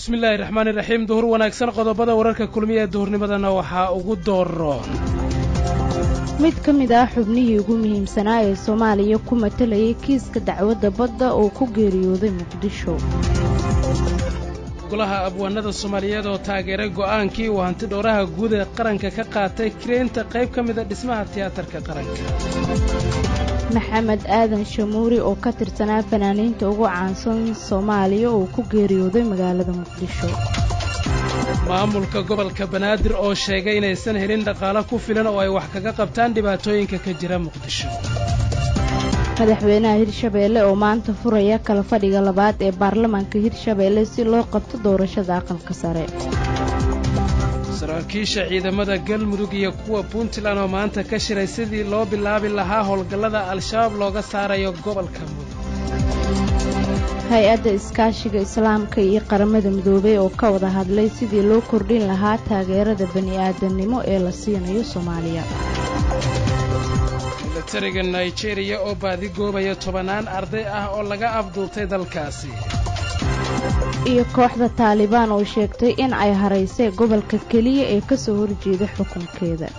bismillaahi raxmaani raxiim duhur wanaagsan qodobada wararka kulmiya ee duhurnimadana waxaa ugu dooro mid ka mid ah xubnihii ugu muhiimsanaa ee soomaaliya ku matalayay kiiska dacwadda badda oo ku geeriyooday muqdisho golaha abwaanada soomaaliyeed oo taageeray go'aankii uu hanti dhowraha guud ee qaranka ka qaatay kireynta qayb ka mida dhismaha tiyaatarka qaranka maxamed aadan shamuuri oo ka tirsanaa fanaaniinta ugu caansan soomaaliya oo ku geeriyooday magaalada muqdisho maamulka gobolka banaadir oo sheegay inaysan helin dhaqaalo ku filan oo ay wax kaga qabtaan dhibaatooyinka ka jira muqdisho madaxweynaha hirshabeelle oo maanta furaya kala fadhiga labaad ee baarlamaanka hirshabeelle si loo qabto doorashada aqalka sare saraakiisha ciidamada galmudug iyo kuwa puntland oo maanta ka shiray sidii loo bilaabi lahaa howlgallada al-shabaab looga saarayo gobolka mudug hay-adda iskaashiga islaamka iyo qaramada midoobey oo ka wada hadlay sidii loo kordhin lahaa taageerada bani'aadamnimo ee la siinayo soomaaliya milatariga nigeriya oo baadigoobaya tobannaan arday ah oo laga afduubtay dalkaasi iyo kooxda taalibaan oo sheegtay in ay haraysay gobolka keliya ee ka soo horjeeda xukunkeeda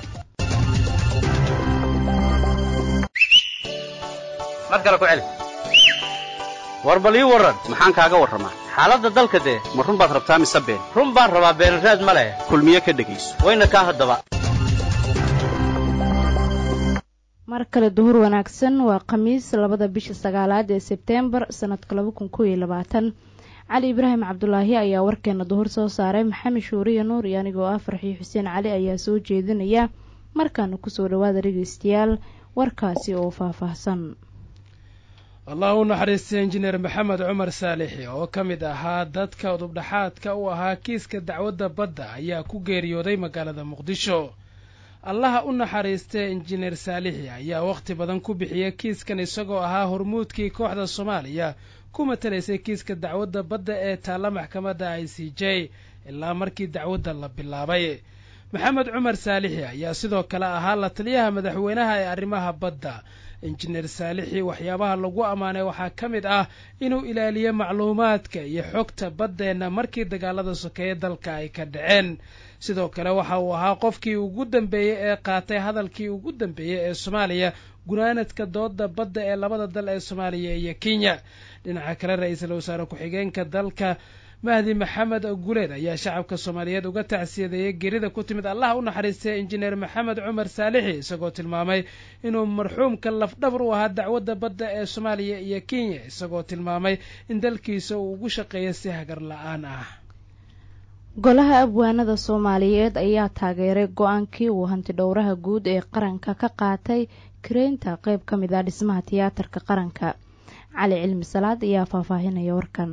mar kale ku celi war bal ii warran maxaan kaaga warramaa xaaladda dalka dee ma run baad rabtaa mise been run baan rabaa beenraad ma leh kulmiye ka dhegayso wayna kaa haddaba mar kale duhur wanaagsan waa khamiis labada bisha sagaalaad ee sebteembar sannadka laba kun kow iyo labaatan cali ibraahim cabdulaahi ayaa warkeena duhur soo saaray maxamed shuuriya nuur iyo anigoo ah farxiyo xuseen cali ayaa soo jeedinaya markaana kusoo dhawaada dhegaystayaal warkaasi oo faahfaahsan allah u naxariistay injineer maxamed cumar saalixi oo ka mid ahaa dadka udubdhaxaadka u ahaa kiiska dacwadda badda ayaa ku geeriyooday magaalada muqdisho allaha u naxariistay injineer saalixi ayaa wakhti badan ku bixiyay kiiskan isagoo ahaa hormuudkii kooxda soomaaliya ku matalaysay kiiska dacwadda badda ee taalla maxkamadda i c j ilaa markii dacwadda la bilaabay maxamed cumar saalixi ayaa sidoo kale ahaa la taliyaha madaxweynaha ee arrimaha badda injineer saalixi waxyaabaha lagu ammaanay waxaa ka mid ah inuu ilaaliyo macluumaadka iyo xogta baddeenna markii dagaalada sokeeye dalka ay ka dhaceen sidoo kale waxa uu ahaa qofkii ugu dambeeyey ee qaatay hadalkii ugu dambeeyey ee soomaaliya gunaanadka dooda badda ee labada dal ee soomaaliya iyo kenya dhinaca kale ra-iisul wasaare ku-xigeenka dalka mahdi maxamed guleed ayaa shacabka soomaaliyeed uga tacsiyadeeyey gerida ku timid allah u naxariistay injineer maxamed cumar saalixi isagoo tilmaamay inuu marxuumka lafdhabar u ahaa dacwadda badda ee soomaaliya iyo kenya isagoo tilmaamay in dalkiisa uu ugu shaqeeya si hagar la-aan ah golaha abwaanada soomaaliyeed ayaa taageeray go-aankii uu hanti dhowraha guud ee qaranka ka qaatay kareynta qayb ka mid ah dhismaha tiyaatarka qaranka cali cilmi salaad ayaa faahfaahinaya warkan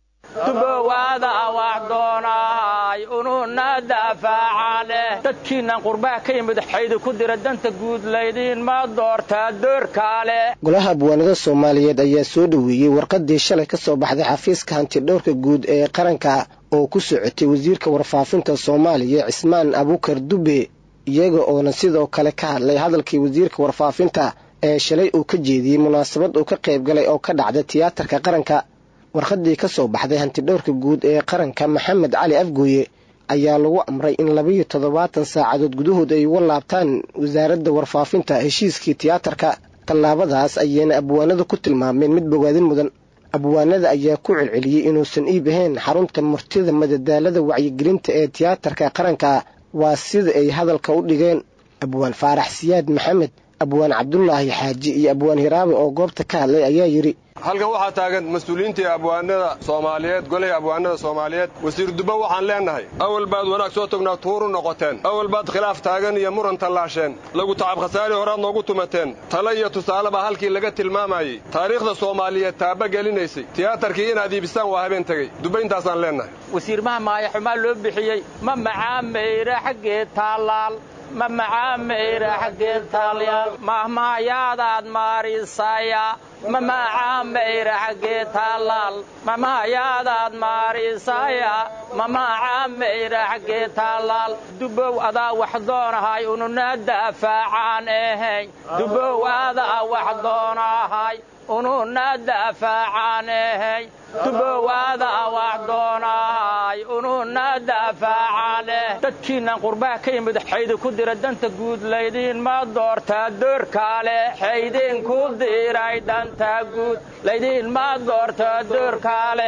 dubowaada wax doonahay ununa daafaca leh dadkiinnan qurbaha ka yimid xaydi ku dira danta guud laydiinma doortaa doorkaale golaha abwaanada soomaaliyeed ayaa soo dhoweeyey warqadii shalay ka soo baxday xafiiska hantidhowrka guud ee qaranka oo ku socotay wasiirka warfaafinta soomaaliya cismaan abuukar dube iyaga oona sidoo kale ka hadlay hadalkii wasiirka warfaafinta ee shalay uu ka jeediyey munaasabad uu ka qayb galay oo ka dhacday tiyaatarka qaranka warqadii ka soo baxday hantidhowrka guud ee qaranka maxamed cali afgooye ayaa lagu amray in labayo toddobaatan saacadood gudahood ay uga laabtaan wasaaradda warfaafinta heshiiskii tiyaatarka tallaabadaas ayayna abwaanada ku tilmaameen mid bogaadin mudan abwaanada ayaa ku celceliyey inuusan iib ahayn xarunta murtida madadaalada wacyigelinta ee tiyaatarka qaranka waa sida ay hadalka u dhigeen abwaan faarax siyaad maxamed abwaan cabdulaahi xaaji iyo abwaan hiraabe oo goobta ka hadlay ayaa yidhi halkan waxaa taagan mas-uuliyiintii abwaanada soomaaliyeed golihii abwaanada soomaaliyeed wasiir dubba waxaan leennahay awal baad wanaag soo tognaa tuuru noqoteen awal baad khilaaf taagan iyo muran tallaasheen lagu tacab khasaari horaad noogu tumateen tale iyo tusaale baa halkii laga tilmaamayey taariikhda soomaaliyeed taaba gelinaysay tiyaatarkii inaad iibisaan waa habeen tegey dubba intaasaan leennahay wasiirmaha maayaxumaa loo bixiyey ma macaamayra xaggee taallaal ma macaamayra xaggee taalyaal mahmaayaadaad maarisaya ma macaamayra xaggee taalaal mamahayaadaad maarisaya ma macaamayra xaggee taalaal dubow adaa wax doonahay ununa daafacaan ahayn dubow adaa wax doonahay ununa daafacaan ahayn dubowaada wax doonahay ununa dafaaca leh dadkiinnan qurbaha ka yimid xaydi ku dira danta guud laydinma doortaa doorkaale xaydinku diray danta guud laydinma doorta doorkaale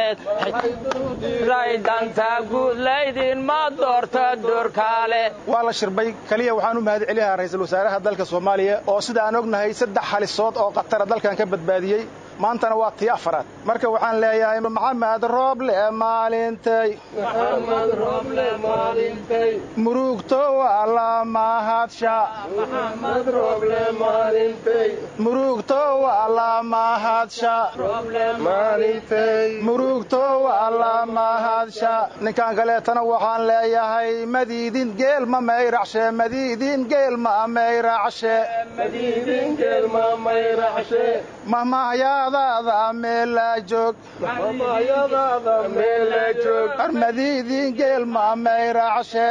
danta guud laydinma doorta doorkaale waa la shirbay keliya waxaan u mahad celinayaa ra'iisul wasaaraha dalka soomaaliya oo sida aan ognahay saddex halisood oo khatara dalkan ka badbaadiyey maantana waa tii afaraad marka waxaan leeyahay maxamed rooble maalintay murugto waa la mahadsha murugto waa la mahadsha murugto waa la mahadsha ninkan kaleetana waxaan leeyahay madiidin geel ma mayracshe madiidin geel ma mayracshe mahmahyadaada meela joog armadiidin geel ma mayracshe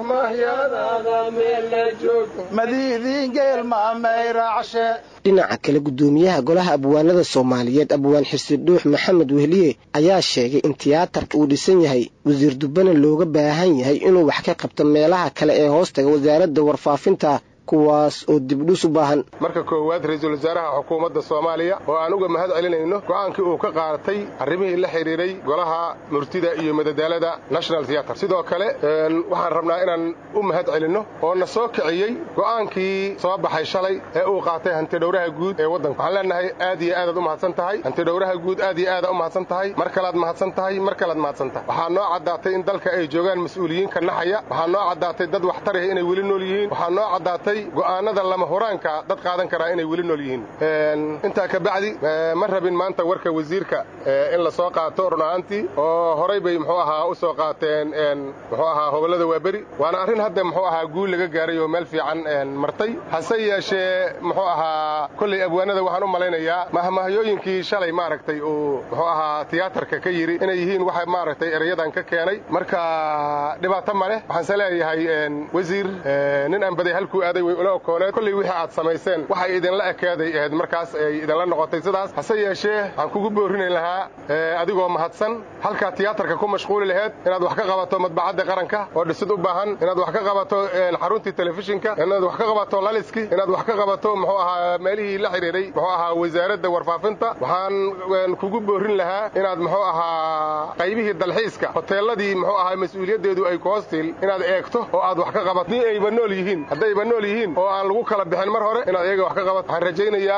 madiidin geel ma mayracshe dhinaca kale guddoomiyaha golaha abwaanada soomaaliyeed abwaan xirsi dhuux maxamed wehliye ayaa sheegay in tiyaatarka uu dhisan yahay wasiir dubbana looga baahan yahay inuu wax ka qabto meelaha kale ee hoostaga wasaaradda warfaafinta kuwaas oo dibdhus u baahan marka koowaad ra-iisul wasaaraha xukuumadda soomaaliya oo aan uga mahad celinayno go'aankii uu ka qaadatay arrimihii la xidhiidhay golaha murtida iyo madadaalada national theater sidoo kale waxaan rabnaa inaan u mahad celinno oo na soo kiciyey go'aankii soo baxay shalay ee uu qaatay hantidhowraha guud ee waddanka waxaan leenahay aad iyo aadaad u mahadsan tahay hantidhowraha guud aad iyo aadaad u mahadsan tahay mar kalaad mahadsan tahay mar kalaad mahadsan tahay waxaa noo caddaatay in dalka ay joogaan mas-uuliyiinka naxaya waxaa noo caddaatay dad waxtaraya inay weli nool yihiin waxaa noo caddaatay go'aanada lama huraanka dad qaadan karaa inay weli nool yihiin intaa ka bacdi ma rabin maanta warka wasiirka in la soo qaato run ahaantii oo horay bay muxuu ahaa u soo qaateen muxuu ahaa hobollada waaberi waana arrin hadda muxuu ahaa guul laga gaaray oo meel fiican martay hase yeeshee muxuu ahaa kolley abwaanada waxaan u malaynayaa mahmahyooyinkii shalay maaragtay uu muxuu ahaa tiyaatarka ka yidhi inay yihiin waxa maaragtay erayadan ka keenay marka dhibaato ma leh waxaanse leeyahay wasiir nin aan baday halkuu aaday way ula okooneed kolley wixii aad samayseen waxay idinla ekaaday ahayd markaas ay idinla noqotay sidaas hase yeeshee waxaan kugu boorinayn lahaa adigoo mahadsan halkaa tiyaatarka ku mashquuli laheed inaad wax ka qabato madbacadda qaranka oo dhisid u baahan inaad wax ka qabato xaruntii telefishinka inaad wax ka qabato laliskii inaad wax ka qabato muxuu ahaa meelihii la xidhiidhay muxuu ahaa wasaaradda warfaafinta waxaan kugu boorin lahaa inaad muxuu ahaa qaybihii dalxiiska hoteeladii muxuu ahaa mas-uuliyaddeedu ay ku hoostiil inaad eegto oo aad wax ka qabato ni ayba nool yihiin haddayba nool yihiin oo aan lagu kala bixin mar hore inaad iyaga wax ka qabato waxaan rajaynayaa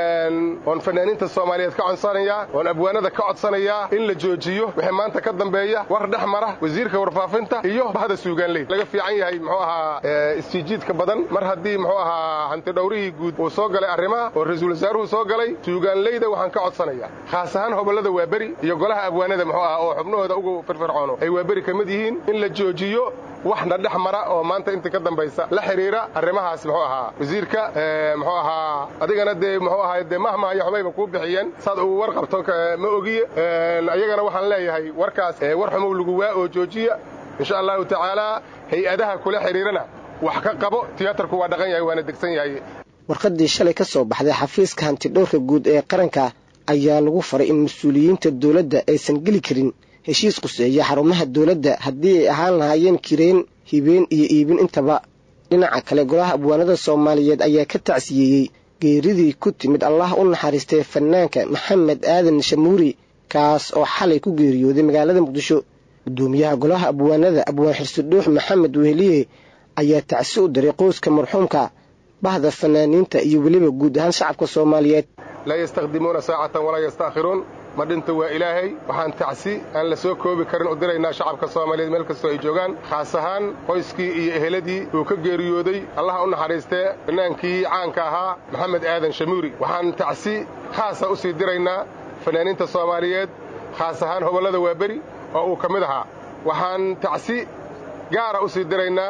oon fanaaniinta soomaaliyeed ka codsanayaa oon abwaanada ka codsanayaa in la joojiyo wixii maanta ka dambeeya war dhex mara wasiirka warfaafinta iyo bahda suugaanley laga fiican yahay muxuu ahaa isjiijiidka badan mar haddii muxuu ahaa hantidhowrihii guud uu soo galay arrimaha oo ra-iisul wasaaruhu soo galay suugaanleyda waxaan ka codsanayaa khaas ahaan hobollada waaberi iyo golaha abwaanada muxuu ahaa oo xubnahooda ugu firfircoono ay waaberi ka mid yihiin in la joojiyo waxna dhex mara oo maanta inta ka dambaysa la xidhiira arrimahaas muxuu ahaa wasiirka muxuu ahaa adigana dee muxuu ahaa dee mahmahaya xumayba kuu bixiyeen saad uu war qabto ma ogiye ayagana waxaan leeyahay warkaas war xumow lagu waa oo joojiya insha allahu tacaalaa hay-adaha kula xidhiirana wax ka qabo tiyaatarku waa dhaqan yahay waana degsan yahay warqaddii shalay ka soo baxday xafiiska hantidhowrka guud ee qaranka ayaa lagu faray in mas-uuliyiinta dowladda aysan geli karin heshiis quseeya xarumaha dowladda haddii ay ahaan lahaayeen kireen hibeen iyo iibin intaba dhinaca kale golaha abwaanada soomaaliyeed ayaa ka tacsiyeeyey geeridii ku timid allah u naxariistay fanaanka maxamed aadan shamuuri kaas oo xalay ku geeriyooday magaalada muqdisho guddoomiyaha golaha abwaanada abwaan xirsidhuux maxamed weheliye ayaa tacsi u diray qoyska marxuumka bahda fanaaniinta iyo weliba guud ahaan shacabka soomaaliyeed laa yastakdimuuna saacatan walaa yastaakhiruun ma dhinta waa ilaahay waxaan tacsi aan la soo koobi karin u diraynaa shacabka soomaaliyeed meel kastoo ay joogaan khaas ahaan qoyskii iyo eheladii uu ka geeriyooday allaha u naxariistee fanaankii caanka ahaa maxamed aadan shamuuri waxaan tacsi khaasa u sii diraynaa fanaaniinta soomaaliyeed khaas ahaan hobollada waaberi oo uu ka mid ahaa waxaan tacsi gaara u sii diraynaa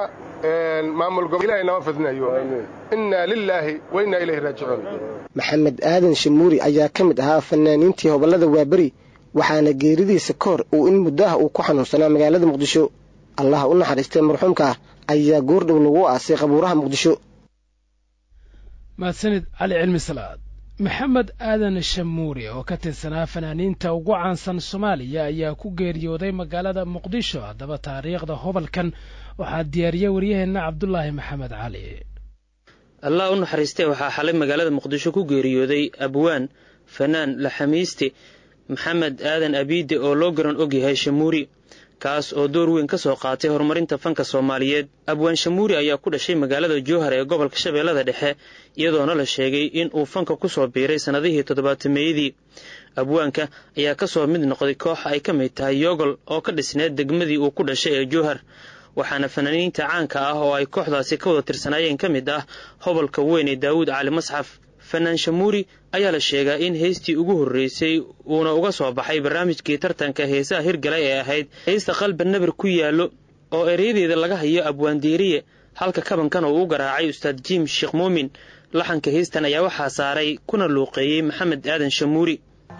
maamul gobo ilahay nama fidnayo innaa lilaahi wa innaa ilayhi raajicuun maxamed aadan shamuuri ayaa ka mid ahaa fanaaniintii hobollada waaberi waxaana geeridiisa ka hor uu in muddo ah uu ku xanuunsanaa magaalada muqdisho allaha u naxariistay marxuumka ayaa goordhow lagu aasay qabuuraha muqdisho mahadsanid cali cilmi salaad maxamed aadan shamuuri oo ka tirsanaa fanaaniinta ugu caansan soomaaliya ayaa ku geeriyooday magaalada muqdisho haddaba taariikhda hobalkan waxaa diyaariya waryaheenna cabdulaahi maxamed cali allah u naxariistee waxaa xalay magaalada muqdisho ku geeriyooday abwaan fanaan laxamiiste maxamed aadan abiide oo loo garan og yahay shamuuri kaas oo door weyn ka soo qaatay horumarinta fanka soomaaliyeed abwaan shamuuri ayaa ku dhashay magaalada jowhar ee gobolka shabeellada dhexe iyadoona la sheegay in uu fanka ku soo biiray sannadihii toddobaatameeyadii abwaanka ayaa ka soo mid noqday koox ay ka mid tahay yogol oo ka dhisneed degmadii uu ku dhashay ee jowhar waxaana fanaaniinta caanka ah oo ay kooxdaasi ka wada tirsanaayeen ka mid ah hobolka weyn ee daawuud cali masxaf fanaan shamuuri ayaa la sheegaa in heystii ugu horreysay uuna uga soo baxay barnaamijkii tartanka heesaha hirgalay ee ahayd heysta qalba nabir ku yaallo oo ereyadeeda laga hayo abwaandiiriye halka kabankan uu u garaacay ustaad jiim sheekh muumin laxanka heystan ayaa waxaa saaray kuna luuqeeyey maxamed aadan shamuuri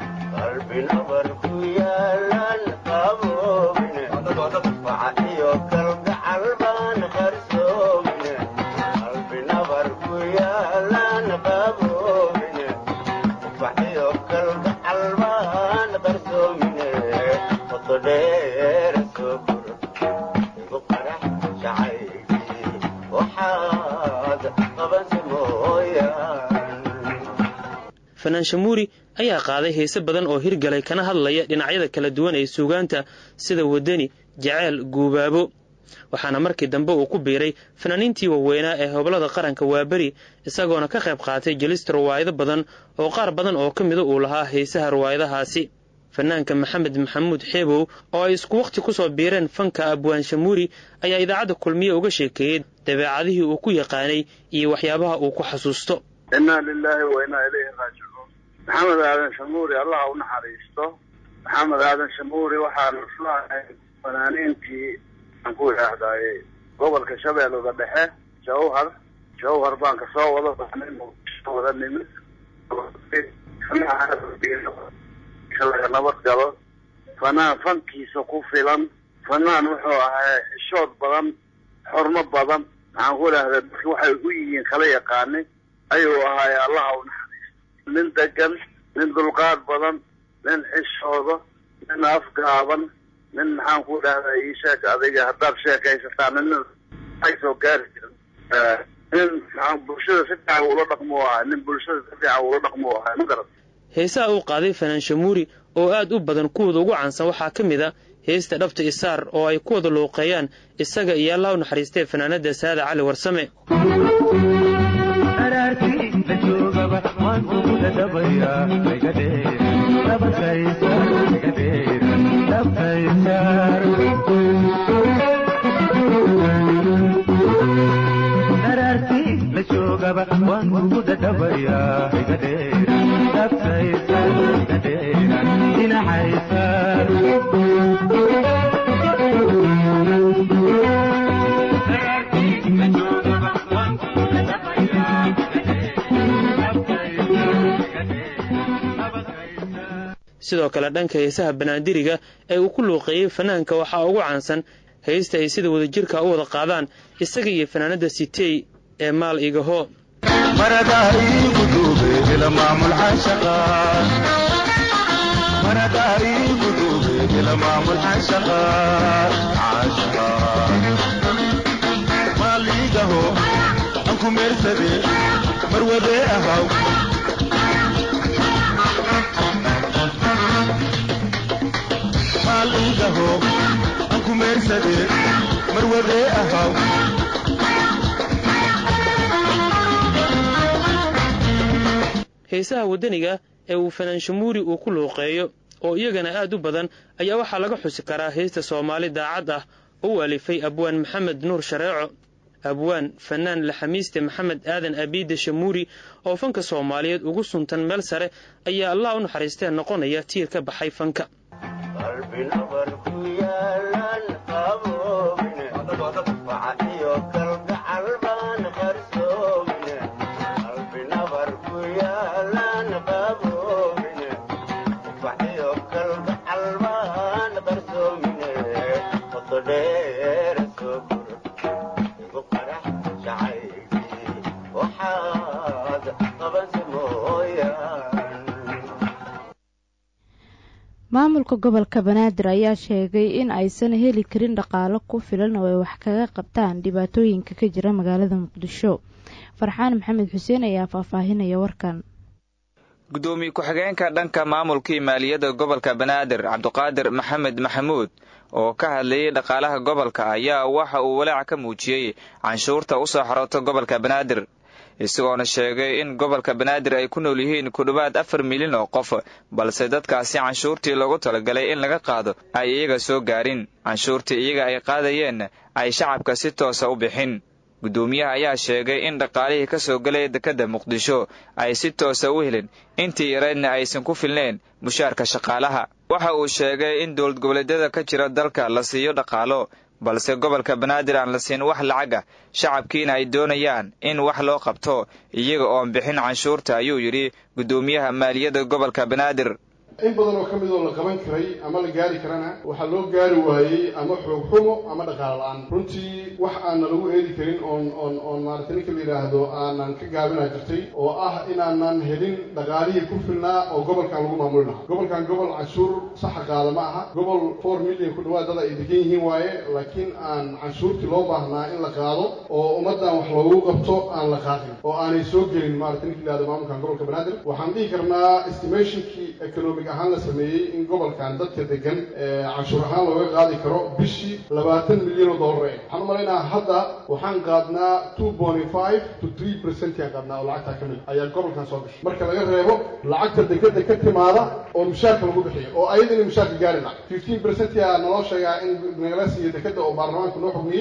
fanaan shamuuri ayaa qaaday heese badan oo hirgalay kana hadlaya dhinacyada kala duwan ee suugaanta sida wadani jaceyl guubaabo waxaana markii dambe uu ku biiray fanaaniintii waaweynaa ee hoblada qaranka waaberi isagoona ka qayb qaatay jelista riwaayado badan oo qaar badan oo ka mida uu lahaa heesaha riwaayadahaasi fanaanka maxamed maxamuud xeebow oo ay isku wakhti ku soo biireen fanka abwaan shamuuri ayaa idaacadda kulmiye uga sheekeeyey dabeecadihii uu ku yaqaanay iyo waxyaabaha uu ku xasuusto innaa lilaahi wa innaa ilayhi raajicuun maxamed aadan shamuuri allaha u naxariisto maxamed aadan shamuuri waxaanu islaahay fanaaniintii aan ku idhaahdaaye gobolka shabeellada dhexe jawhar jawhar baan ka soo wada baxnay wada nimid laga nabad galo fanaan fankiisa ku filan fanaan wuxuu ahaa xishood badan xormo badan maxaan ku idhahdaa dadki waxay u yihiin kala yaqaani ayuu ahaaye allaha u naxariisto nin degan nin dulqaad badan nin xishoodo nin afgaaban nin maxaan ku idhahdaa ii sheeg adiga haddaad sheekaysataan nin ay soo gaari jirin nin maxaan bulshada si fiican ula dhaqmo ahaa nin bulshada si fiican ula dhaqmo ahaa ma garat heesaha uu qaaday fanaan shamuuri oo aad u badan kuwooda ugu caansan waxaa ka mid a heesta dhabta isaar oo ay ku wada luuqeeyaan isaga iyo allah u naxariistee fanaanada saada cali warsame sidoo kale dhanka heesaha banaadiriga ee uu ku luuqeeyey fanaanka waxaa ugu caansan heesta ay sida wadajirka u wada qaadaan isaga iyo fanaanada sitey ee maal igaho heesaha waddaniga ee uu fanaan shamuuri uu ku luuqeeyo oo iyagana aad u badan ayaa waxaa laga xusi karaa heesta soomaali daacad ah oo u alifay abwaan maxamed nuur shareeco abwaan fanaan laxamiiste maxamed aadan abiide shamuuri oo fanka soomaaliyeed ugu suntan meel sare ayaa allah u naxariistee noqonaya tiir ka baxay fanka waxaad qabansa mooyaa maamulka gobolka banaadir ayaa sheegay in aysan heli karin dhaqaalo ku filan oo ay wax kaga qabtaan dhibaatooyinka ka jira magaalada muqdisho farxaan maxamed xuseen ayaa faahfaahinaya warkan gudoomiye ku-xigeenka dhanka maamulkii maaliyadda gobolka banaadir cabdiqaadir maxamed maxamuud oo ka hadlayay dhaqaalaha gobolka ayaa waxa uu walaac ka muujiyey canshuurta u soo xarooto gobolka banaadir isagoona sheegay in gobolka banaadir ay ku nool yihiin ku dhowaad afar milyan oo qof balse dadkaasi canshuurtii loogu talagalay in laga qaado ay iyaga soo gaarin canshuurtii iyaga ay qaadayeen ay shacabka si toosa u bixin guddoomiyaha ayaa sheegay in dhaqaalihii ka soo galaya dekedda muqdisho ay si toosa u helin intii yareydna aysan ku filnayn mushaarka shaqaalaha waxa uu sheegay in dowlad goboleedyada ka jira dalka la siiyo dhaqaalo balse gobolka banaadir aan la siin wax lacag ah shacabkiina ay doonayaan in wax loo qabto iyaga oon bixin canshuurta ayuu yidhi guddoomiyaha maaliyadda gobolka banaadir in badan oo ka mid oo la qaban karay ama la gaari karana waxaa loo gaari waayey ama xoog xumo ama dhaqaalo la-aan runtii wax aanna lagu eedi karin oon oon oon maaragtay ninka la yidhaahdo aanan ka gaabinaa jirtay oo ah inaanan helin dhaqaalihii ku filnaa oo gobolkan lagu maamuli lahaa gobolkan gobol canshuur saxa qaada ma aha gobol four million ku dhawaad dad ay degan yihiin waaye laakiin aan canshuurtii loo baahnaa in la qaado oo ummaddan wax loogu qabto aan la qaadin oo aanay soo gelin maaragtay ninka la yidhahdo maamulkan gobolka banaadir waxaan dhihi karnaa estimationkii economic ahaan la sameeyey in gobolkan dadka degan canshuur ahaan looga qaadi karo bishii labaatan milyan oo dollar eh waxaan u malaynaa hadda waxaan qaadnaa two point five to three percent yaan qaadnaa oo lacagtaa ka mid ayaa gobolkan soo gashay marka laga reebo lacagta dekeda ka timaada oo mushaarka lagu bixiyo oo ayada inay mushaarka gaari laha fifteen percent yaa naloo sheegaa in nagala siiyo dekeda oo baarlamaanka noo xugmiyey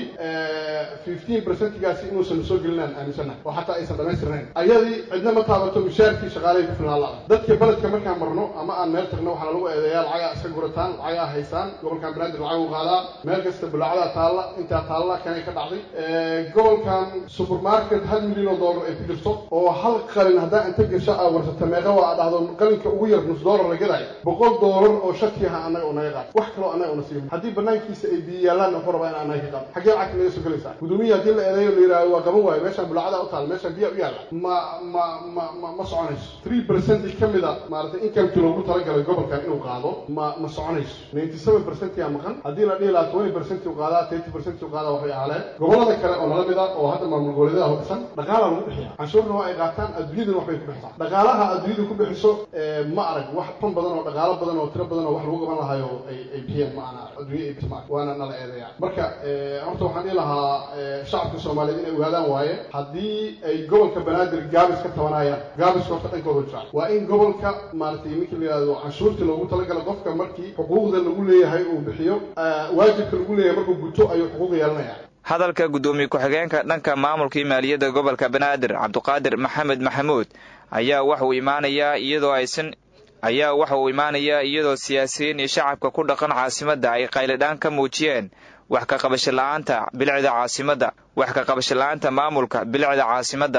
fifteen percentigaasi inuusan soo gelinaan aaminsanahay oo xataa aysan dhamaystirnayn ayadii cidna ma taabato mushaarkii shaqaalahay ku filnaan la-da dadka beledka markaan marno ama aan meel tagno waxaana lagu eedeeyaa lacagaa iska gurataan lacagaa haysaan gobolkan banaadir lacag u qaadaa meel kasta bulaacdaa taalla intaa taalla kanay ka dhacday gobolkan supermarket hal milyan oo dollar ay ku jirto oo hal qalin haddaa inta gasho aa warsata meeqa waa a dhahdo qalinka ugu yar nus dollar la gadayo boqol dollar oo shaki aha annaga oo naga qaad wax kaloo annaga una siiyo haddii banaankiisa ay biyo yaallaanna wuxuu rabaa in annaga ka qaado xaggee lacagta naga soo gelaysaa guddoomiya haddii la eedeeyo la yidhahdo waa qaban waayo meeshaan bulaacada u taal meeshaan biyaa u yaalla ma ma ma ma ma soconayso three percent ka mida maaragtay inkamkii loogu talagalay gobolkan inuu qaado ma ma soconayso ninety seven percent yaa maqan haddii la dhihi lahaa twenty percent uu qaadaa thirty percent uu qaadaa waxay ahaaleen gobolada kale oo nala mid ah oo hadda maamul goboleedyada hubsan dhaqaalaa lagu bixiya canshuurna waa ay qaataan adduunyaduna waxbay ku bixisaa dhaqaalaha adduunyadu ku bixiso ma arag wax tan badan oo dhaqaalo badan oo tiro badan oo wax lagu qaban lahayo ay ay bixiyeen ma ana adduunya ay bismaa waana nala eedeeyaa marka horta waxaan dhihi lahaa shacabka soomaaliyeed inay ogaadaan waaye haddii ay gobolka banaadir gaabis ka tabanayaan gaabiska horta dhankooda jiraan waa in gobolka maaragtay ninka la yidhahdo canshuurtii loogu talagala qofka markii xuquuqda lagu leeyahay uu bixiyo waajibka lagu leeyahay markuu guto ayuu xuquuq yeelanaya hadalka guddoomiye ku-xigeenka dhanka maamulkii maaliyadda gobolka banaadir cabdiqaadir maxamed maxamuud ayaa waxa uu imaanayaa iyadoo aysan ayaa waxa uu imaanayaa iyadoo siyaasiyiin iyo shacabka ku dhaqan caasimadda ay qaylidhaan ka muujiyeen wax ka qabasho la-aanta bilicda caasimadda wax ka qabasho la-aanta maamulka bilicda caasimadda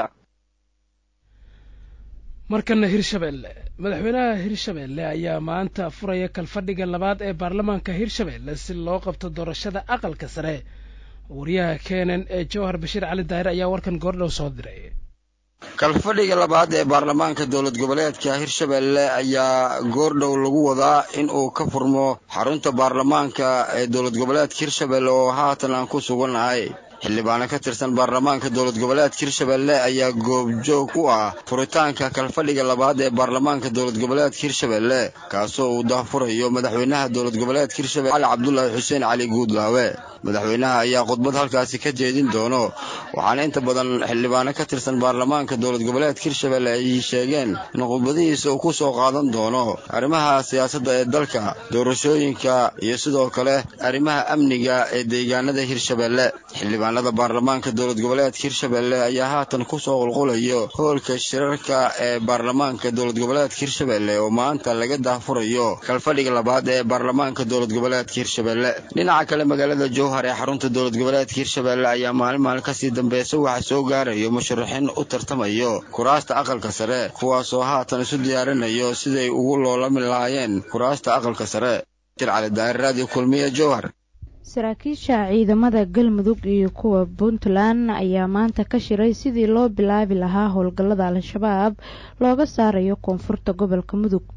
markana hirshabeelle madaxweynaha hirshabeelle ayaa maanta furaya kalfadhiga labaad ee baarlamaanka hirshabeelle si loo qabto doorashada aqalka sare wariyaha keenan ee jowhar bashiir cali daahir ayaa warkan goordhow soo diray kalfadhiga labaad ee baarlamaanka dowlad goboleedka hirshabeelle ayaa goordhow lagu wadaa in uu ka furmo xarunta baarlamaanka ee dowlad goboleedka hirshabeelle oo haatan aan ku sugannahay xildhibaano ka tirsan baarlamaanka dowlad goboleedka hirshabeelle ayaa goobjoog u ah furitaanka kalfadhiga labaad ee baarlamaanka dowlad goboleedka hirshabeelle kaasoo uu daahfurayo madaxweynaha dowlad goboleedka hirshabelle cali cabdulaahi xuseen cali guudlaawe madaxweynaha ayaa khudbad halkaasi ka jeedin doono waxaana inta badan xildhibaano ka tirsan baarlamaanka dowlad goboleedka hirshabelle ay sheegeen in khudbadihiisa uu ku soo qaadan doono arrimaha siyaasadda ee dalka doorashooyinka iyo sidoo kale arrimaha amniga ee deegaanada hirshabelle xildhibaanada baarlamaanka dowlad goboleedka hirshabelle ayaa haatan ku soo qulqulayo hoolka shirarka ee baarlamaanka dowlad goboleedka hirshabelle oo maanta laga daahfurayo kalfadhiga labaad ee baarlamaanka dowlad goboleedka hirshabelle dhinaca kale magaalada jowhar ee xarunta dowlad goboleedka hirshabelle ayaa maalin maalin kasii dambeysa waxaa soo gaarayo musharaxiin u tartamayo kuraasta aqalka sare kuwaasoo haatan isu diyaarinayo siday ugu loolami lahaayeen kuraasta aqalka sare cali daahir raadiyo kulmiye jowhar saraakiisha ciidamada galmudug iyo kuwa puntland ayaa maanta ka shiray sidii loo bilaabi lahaa howlgallada al-shabaab looga saarayo koonfurta gobolka mudug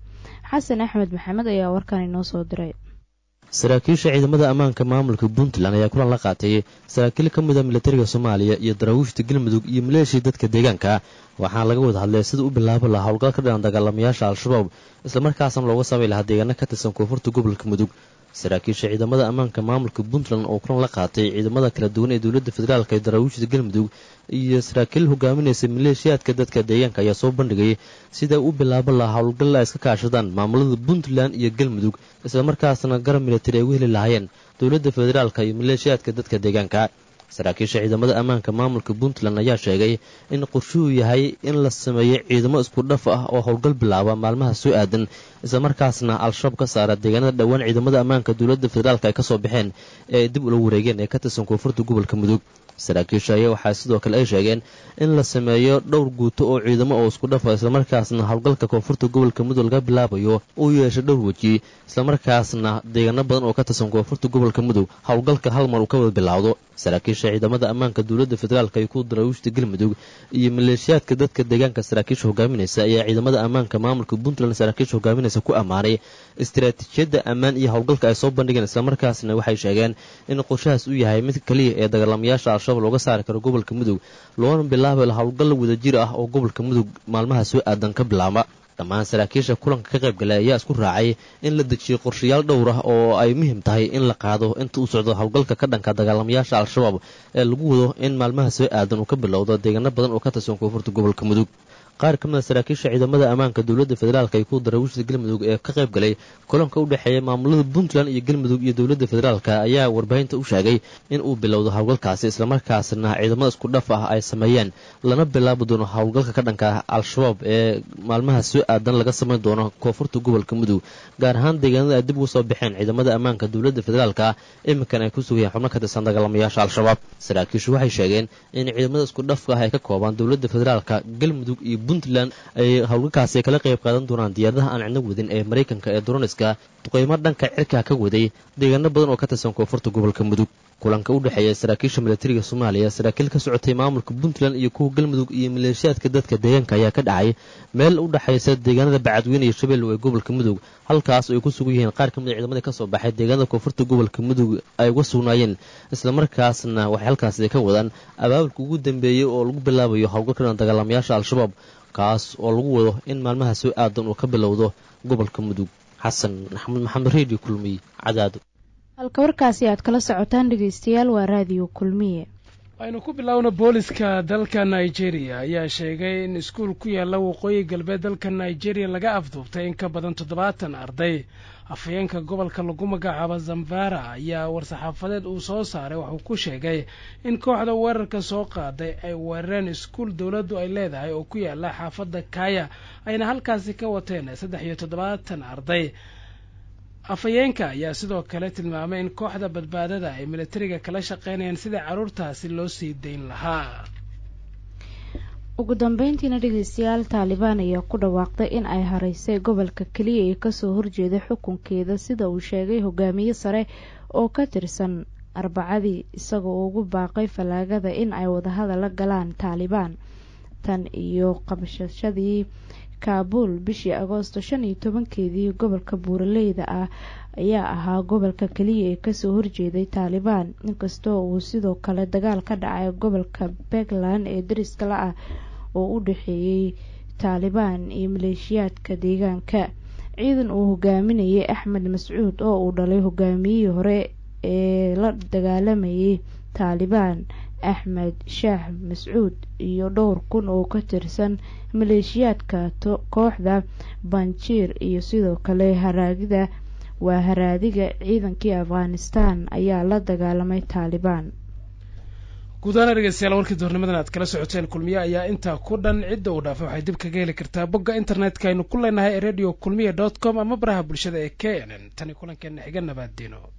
xasan axmed maxamed ayaa warkan inoo soo diray saraakiisha ciidamada ammaanka maamulka puntland ayaa kulan la qaatay saraakiil ka mida militariga soomaaliya iyo daraawiishta galmudug iyo maleeshia dadka deegaanka waxaana laga wada hadlay sida u bilaabi lahaa howlgal ka dhinan dagaalamayaasha al-shabaab islamarkaasna looga samay lahaa deegaano ka tirsan koonfurta gobolka mudug saraakiisha ciidamada ammaanka maamulka puntland oo kulan la qaatay ciidamada kala duwan ee dowladda federaalk ee daraawiishta galmudug iyo saraakiil hogaaminaysa maleeshiyaadka dadka deegaanka ayaa soo bandhigay sida u bilaaban lahaa howlgal ay iska kaashadaan maamulada puntland iyo galmudug islamarkaasna garab militari ay u heli lahaayeen dowladda federaalka iyo maleeshiyaadka dadka deegaanka saraakiisha ciidamada ammaanka maamulka puntland ayaa sheegay in qorshuhu yahay in la sameeyo ciidamo isku dhaf ah oo howlgal bilaaba maalmaha soo aadan islamarkaasna al-shabaab ka saara deegaanada dhowaan ciidamada ammaanka dowladda federaalk ay kasoo baxeen ee ay dib ula wareegeen ee ka tirsan koonfurta gobolka mudug saraakiisha ayaa waxaa sidoo kale ay sheegeen in la sameeyo dhowr guuto oo ciidamo oo isku dhafa islamarkaasna howlgalka koonfurta gobolka mudug laga bilaabayo uu yeesho dhowr weji islamarkaasna deegaano badan oo ka tirsan koonfurta gobolka mudug howlgalka hal mar uu ka wada bilaawdo saraakiisha ciidamada ammaanka dowladda federaalk iyo kuwa daraawiishta galmudug iyo maleeshiyaadka dadka deegaanka saraakiisha hogaaminaysa ayaa ciidamada ammaanka maamulka puntland saraakiisha hogaaminaysa ku ammaanay istaraatiijiyadda ammaan iyo howlgalka ay soo bandhigeen islamarkaasna waxay sheegeen in qorshahaas uu yahay mid kaliya ee dagaalamayaasha al-shabaab looga saari karo gobolka mudug loona bilaabi howlgal wadajir ah oo gobolka mudug maalmaha soo aadan ka bilaaba dhammaan saraakiisha kulanka ka qaybgalay ayaa isku raacay in la dejiyo qorshayaal dhowr ah oo ay muhiim tahay in la qaado inta uu socdo howlgalka ka dhanka dagaalamayaasha al-shabaab ee lagu wado in maalmaha soo aadan uu ka bilowdo deegaano badan oo ka tirsan koonfurta gobolka mudug qaar ka mid a saraakiisha ciidamada ammaanka dowladda federaalk iyo kuwa daraawiishta galmudug ee ka qayb galay kulanka u dhexeeya maamulada puntland iyo galmudug iyo dowladda federaalk ayaa warbaahinta u sheegay in uu bilowdo howlgalkaasi islamarkaasna ciidamada isku dhaf ah ay sameeyeen lana bilaabi doono howlgalka ka dhanka al-shabaab ee maalmaha soo aadan laga samayn doono koonfurta gobolka mudug gaar ahaan deegaanada ay dib uga soo baxeen ciidamada ammaanka dowladda federaalk iminkan ay ku sugayeen xubno ka tirsan dagaalamayaasha al-shabaab saraakiishu waxay sheegeen in ciidamada isku dhafka ah ay ka koobaan dowladda federaalk galmudug iyo puntland ay howlgalkaasi kala qayb qaadan doonaan diyaaradaha aan cidno wadin ee maraykanka ee droniska duqeymo dhanka cirka ka waday deegaano badan oo ka tirsan koonfurta gobolka mudug kulanka u dhexeeya saraakiisha militariga soomaaliya saraakiil ka socotay maamulka puntland iyo kuwa galmudug iyo maleeshiyaadka dadka deegaanka ayaa ka dhacay meel u dhexaysa deegaanada bacadweyne iyo shabeellow ee gobolka mudug halkaas ay ku sugan yihiin qaar ka mid a ciidamadii ka soo baxay deegaanada koonfurta gobolka mudug ay uga sugnaayeen islamarkaasna waxay halkaasi ka wadaan abaabulka ugu dambeeyey oo lagu bilaabayo howlgalka dagaalamayaasha al-shabaab kaas oo lagu wado in maalmaha soo aadan uu ka bilowdo gobolka mudug xasan maxamed maxamed redio kulmiy cadaado halka warkaasi aad kala socotaan dhegeystayaal waa raadiyo kulmiye aynu ku bilaawno booliska dalka nigeria ayaa sheegay in iskuul ku yaalla waqooyi galbeed dalka nigeria laga afduubtay in ka badan toddobaatan arday afhayeenka gobolka lagu magacaabo zamfara ayaa war-saxaafadeed uu soo saaray waxuu ku sheegay in kooxda weerarka soo qaaday ay weerareen iskuul dowladdu ay leedahay oo ku yaalla xaafadda kaya ayna halkaasi ka wateen saddex iyo toddobaatan arday afhayeenka ayaa sidoo kale tilmaamay in kooxda badbaadada ay militariga kala shaqeynayaan sidai carruurtaasi loo sii dayn lahaa ugu dambeyntiina dhegeystayaal taalibaan ayaa ku dhawaaqday in ay haraysay gobolka keliya ee kasoo horjeeda xukunkeeda sida uu sheegay hogaamiye sare oo ka tirsan arbacadii isagoo ugu baaqay fallaagada in ay wadahadal la galaan taalibaan tan iyo qabashashadii kaabuul bishii agoosto shan iyo tobankeedii gobolka buuraleyda ah ayaa ahaa gobolka keliya ee kasoo horjeeday taalibaan inkastoo uu sidoo kale dagaal ka dhacay gobolka puntland ee dariska la ah oo u dhexeeyey taalibaan iyo maleeshiyaadka deegaanka ciidan uu hogaaminayay axmed mascuud oo uu dhalay hogaamiyihii hore ee la dagaalamayay taalibaan axmed shaah mascuud iyo dhowr kun oo ka tirsan maleeshiyaadka kooxda banjiir iyo sidoo kale haraagida waa haraadiga ciidankii afghanistan ayaa la dagaalamay taalibaan guudahaan dhegeystayaal warkii doornimadan aad kala socoteen kulmiye ayaa intaa ku dhan cidda uu dhaafay waxay dib kaga heli kartaa bogga internetka aynu ku leenahay ee radio kulmiye dot com ama baraha bulshada ee k n n tani kulankeena xiga nabaaddiino